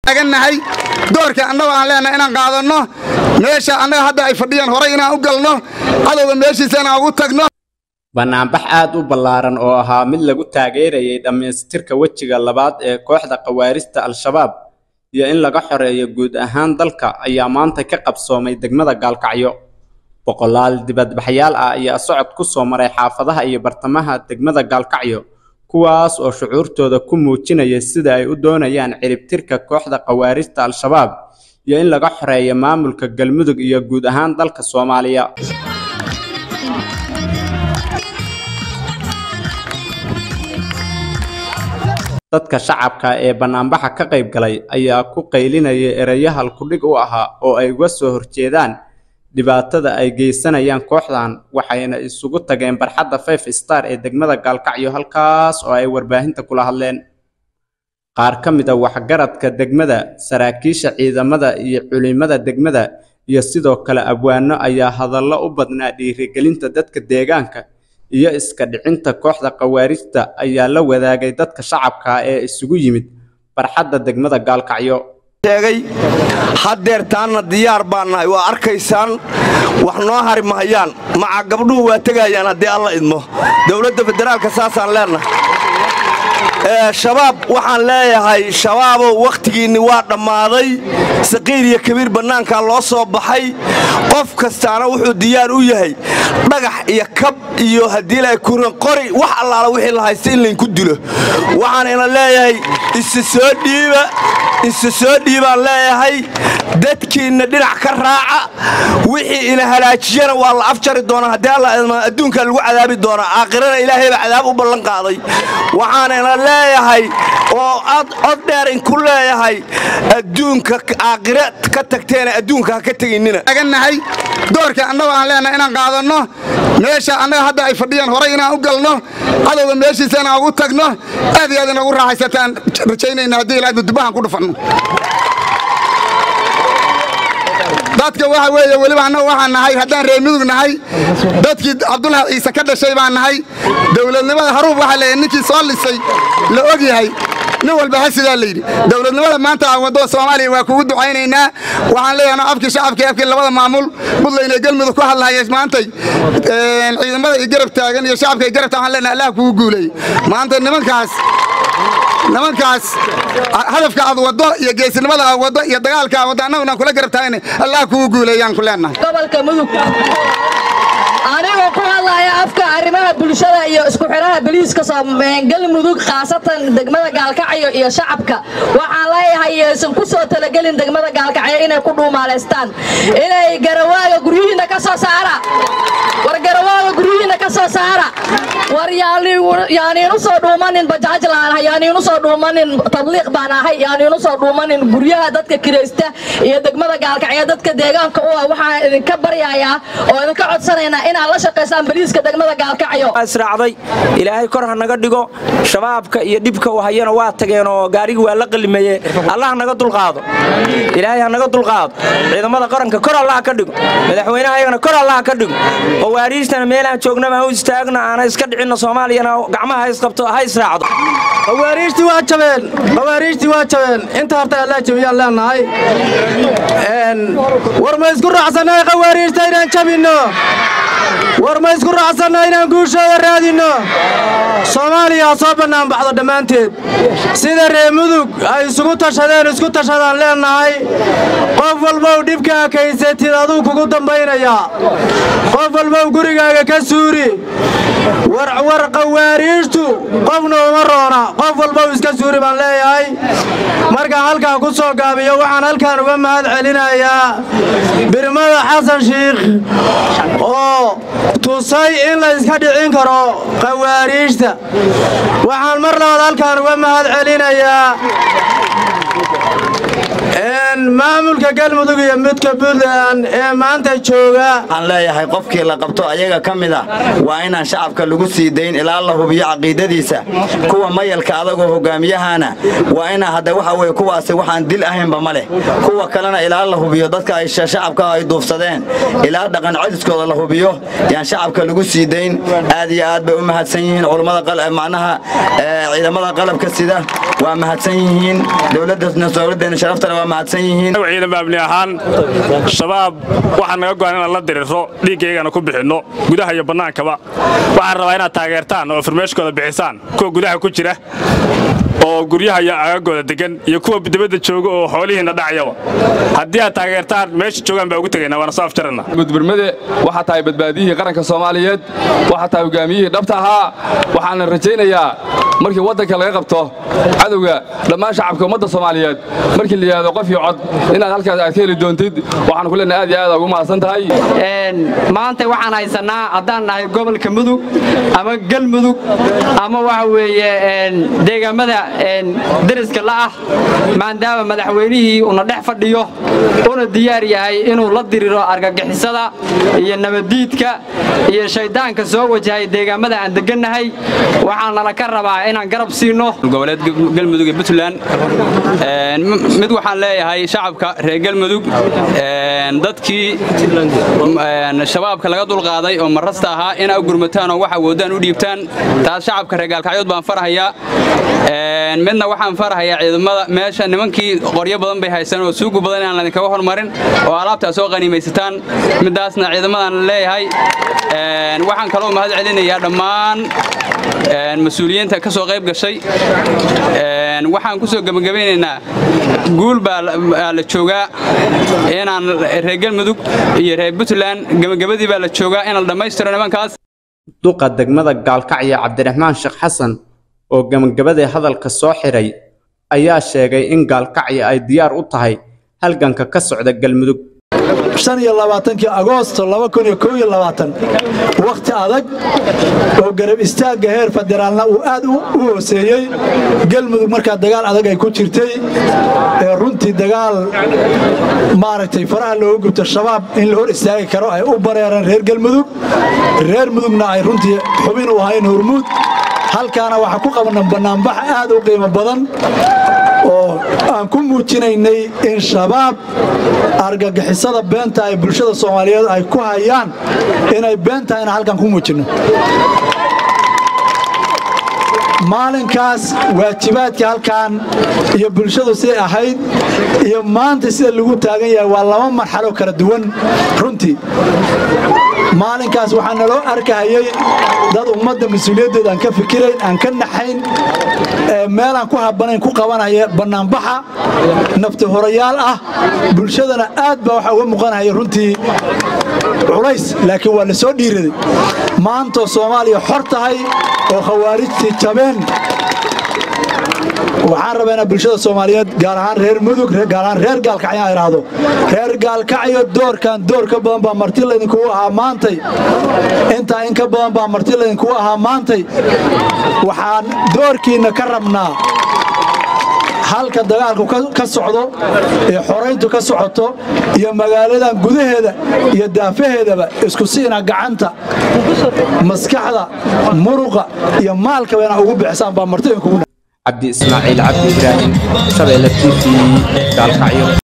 taagannahay doorka annaga aan leenahay inaan qaadanno meesha annaga hadda ay fadhiyaan horay inaan u galno cadowga meeshiisa inaan ugu tagno banaanbax aad u ballaaran oo ahaa mid lagu taageerayay dhammaystirka wejiga labaad ee kooxda khawaarista al-shabaab iyo in laga xoreeyo guud ahaan dalka ayaa maanta ka qabsoomay degmada gaalkacyo boqolaal dibadbaxyaal ah ayaa socod ku soo maray xaafadaha iyo bartamaha degmada gaalkacyo kuwaas oo shucuurtooda ku muujinaya sida ay u doonayaan ciribtirka kooxda khawaarista al-shabaab iyo in laga xoreeyo maamulka galmudug iyo guud ahaan dalka soomaaliya dadka shacabka ee banaanbaxa ka qayb galay ayaa ku qaylinaya ereyo halkudhig u ahaa oo ay uga soo horjeedaan dhibaatada ay geysanayaan kooxdan waxayna isugu tageen barxadda five star ee degmada gaalkacyo halkaas oo ay warbaahinta kula hadleen qaar ka mid a waxgaradka degmada saraakiisha ciidamada iyo culimada degmada iyo sidoo kale abwaano ayaa hadallo u badnaa dhiirigelinta dadka deegaanka iyo iska dhicinta kooxda khawaarijta ayaa la wadaagay dadka shacabka ee isugu yimid barxadda degmada gaalkacyo sheegay haddeer taanna diyaar baan nahay waa arkaysaan wax noo hari mahayaan maca gabdhuhu waa tegayaan haddii alla idmo dowladda federaalka saasaan leennahay shabaab waxaan leeyahay shabaabow wakhtigiinni waa dhammaaday saqiir iyo kabiir bannaankaa loo soo baxay qof kastaana wuxuu diyaar u yahay dhagax iyo kab iyo haddii la kuran qori wax allaala wixii la haysta in laynku dilo waxaan ina leeyahay isi soo dhiiba isi soo dhiibaan leeyahay dadkiinna dhinac ka raaca wixii ina halaajiyana waa la afjari doonaa haddii alla idma adduunkaa lagu cadaabi doonaa aakhirana ilaahay baa cadaab u ballan qaaday waxaan ina leeyahay oo ad cod dheer inku leeyahay adduunka aakhire ka tagteena adduunka ha ka teginnina taagannahay doorka annaga aan leenahay inaan qaadanno meesha annaga hadda ay fadhiyaan horay inaan u galno cadowga meeshiisa inaan ugu tagno aad iyo aad inagu raaxaysataan rajaynayna haddii ilaa dudubahan ku dhufanno dadka waxa weeye weliba annaga waxaan nahay haddaan reer mudug nahay dadkii cabdulahi ciise ka dhashay baan nahay dowladnimada haruub waxaa leeyahay ninkii soo lisay la og yahay nin walba ha sidaa layidhi dowladnimada maanta aan waddo soomaaliya waa kugu ducaynaynaa waxaan leeyahay afkii shacabka afkii labada maamul buntland ee galmudug ku hadlahaya maantay ciidamada iyo garab taagan iyo shacabka iyo garab taagan leenahay allah kugu guuleeyey maanta nimankaas nimankaas hadafka aad waddo iyo geesinimada aad waddo iyo dagaalka aad waddo annaguna kula garab taagana allah kugu guuleeyaan ku leenahay gobolka mudug anigoo ku hadlaya afka arrimaha bulshada iyo isku xidhaha boliiska galmudug khaasatan degmada gaalkacyo iyo shacabka waxaan leeyahay yaysan ku soo talagelin degmada gaalkacyo inay ku dhuumaalaystaan inay garawaaga guryihiinna ka soo saara war garawaaga guryihiinna ka soo saara war yaaniinu soo dhuumanin bajaaj laan ahay yaaniinu soo dhuumanin tabliiq baan ahay yaaniinu soo dhuumanin guryaha dadka kiraysta iyo degmada gaalkacyo dadka deegaanka u ah waxaan idinka baryayaa oo idinka codsanaynaa inaad la shaqaysaan boliiska degmada gaalkacyo israacday ilaahay kor ha naga dhigo shabaabka iyo dhibka u hayana waa tageen oo gaarigii waa la qalimeeye allah naga dulqaado ilaahay ha naga dulqaado ciidamada qaranka kor allah ka dhigo madaxweynaha ayagana kor allah ka dhigo oo waariistana meelahan joognaba ha u istaagno aana iska dhicinno soomaaliyana gacmaha ha isqabto ha israacdo qawaariijtii waa jabeen qawaariijtii waa jabeen inta horta allaa jabiyaan leenahay war ma isku raacsannahay qawaariijta inaan jabinno war ma isku raacsanna inaan guushooda raadinno soomaaliya ha soo bannaanbaxdo dhammaanteed sida reer mudug ay isugu tashadeen isku tashadaan leennahay qof walbow dhibka akaysatid aduu kugu dambaynayaa qof walbow gurigaaga ka suuri war qawaariijtu qofna uma roona qof walbow iska suuri baan leeyahay markaan halkaa ku soo gaabiyo waxaan halkaan uga mahad celinayaa birmada xasan shiikh oo tusay in la iska dhicin karo qawaariijta waxaan mar labaad halkaan uga mahad celinayaa maamulka galmudug iyo midka puntland ee maanta jooga waxaan leeyahay qofkii la qabto ayaga ka mid a waa inaan shacabka lagu sii dayn ilaa la hubiyo caqiidadiisa kuwa mayalka adagoo hogaamiyahana waa inaa hadda waxa weye kuwaasi waxaan dil ahaynba ma leh kuwa kalena ilaa la hubiyo dadka ay shacabka ay duufsadeen ilaa dhaqan codiskooda la hubiyo yaan shacabka lagu sii dayn aad iyo aad bay u mahadsan yihiin culummada macnaha ciidamada qalabka sida waa mahadsan yihiin dowladdeena sharaftana waa mahadsan yihiin ciidan baabni ahaan shabaab waxaa naga go'an inaan la dirirro dhiiggaygana ku bixinno gudaha iyo bannaankaba waxaan rabaa inaad taageertaan oo farmeeshkooda bixisaan kuwa gudaha ku jira oo guryaha iyo agagooda degan iyo kuwa dibadda jooga oo xoolihiinna dhacayaba haddii aad taageertaan meesha joogaan baa ugu tegaynaa waana soo afjarana gudburmade waxaa tahay badbaadiyihii qaranka soomaaliyeed waxaa tahay hogaamiyihii dhabta ahaa waxaana rajaynayaa markii waddanka laga qabto cadowga dhammaan shacabka ummadda soomaaliyeed markii la yidhaahdo qof iyo cod inaad halkaas aad ka heli doontid waxaan ku leenahay aad iyo aad ugu mahadsan tahay maanta waxaan haysannaa haddaan nahay gobolka mudug ama galmudug ama waxa weeye deegaamada deriska la'ah maadaama madaxweynihii una dhex fadhiyo una diyaar yahay inuu la diriro argagixisada iyo nabaddiidka iyo shayddaanka soo wajahay deegaamada aan deggannahay waxaa nala ka rabaa inaan garab siino goboleed galmudug iyo puntland mid waxaan leeyahay shacabka reer galmudug dadkii shabaabka laga dulqaaday oo marasta ahaa inaa gurmataan oo wax awoodaan u dhiibtaan taas shacabka reer gaalkacyood baan farahayaa midna waxaan farahayaa ciidamada meesha nimankii qoryo badan bay haysan oo suugu badan inaan ladinkaga hormarin oo alaabtaa soo qaniimaysataan midaasna ciidamadan leeyahay waxaan kaloo mahad celinayaa dhammaan mas-uuliyiinta ka soo qayb gashay waxaan ku soo gebagabaynaynaa guul baa la joogaa inaan reer galmudug iyo reer puntland gebagabadii baa la joogaa inaan dhammaystiro nimankaas duqa degmada gaalkacyo cabdiraxmaan sheekh xasan oo gebagabadii hadalka soo xiray ayaa sheegay in gaalkacyo ay diyaar u tahay halganka ka socda galmudug kii agoosto wakhti adag oo garab istaagga heer federaalna uu aad u hooseeyey galmudug markaa dagaal adag ay ku jirtay ee runtii dagaal maaragtay faraha looga gubto shabaab in la hor istaagi karo ay u bareereen reer galmudug reer mudugna ay runtii xubin u ahayn hormuud halkaana waxaa ku qabna bannaanbax aad u qiimo badan oo aan ku muujinaynay in shabaab argagixisada beenta ay bulshada soomaaliyeed ay ku hayaan inay beentahay inaan halkan ku muujinno maalinkaas waajibaadka halkan iyo bulshadu siday ahayd iyo maanta sida lagu taagan yahay waa laba marxalo kala duwan runtii maalinkaas waxaa naloo arkahayay dad ummadda mas-uuliyaddeeda aan ka fikirayn aan ka naxayn meelaan ku habanayn ku qabanaya bannaanbaxa nafti horayaal ah bulshadana aad baa waxaa uga muuqanaya runtii culays laakiin waa la soo dhiiraday maantoo soomaaliya xor tahay oo khawaarijtii jabeen waxaan rabaa inaa bulshada soomaaliyeed gaar ahaan reer mudug gaar ahaan reer gaalkacyo aan idhaahdo reer gaalkacyo doorkan door ka badan baa marti laydinkugu ahaa maantay intaa in ka badan baa marti laydinkugu ahaa maantay waxaan doorkiinna ka rabnaa halka dagaalku ka socdo ee xorayntu ka socoto iyo magaaladan gudaheeda iyo daafaheedaba isku siina gacanta maskaxda muruqa iyo maalkaba inaa ugu bixisaan baa marti idinkugu cabdi ismaaciil cabdi ibraahim shabeelle t v gaalkacyo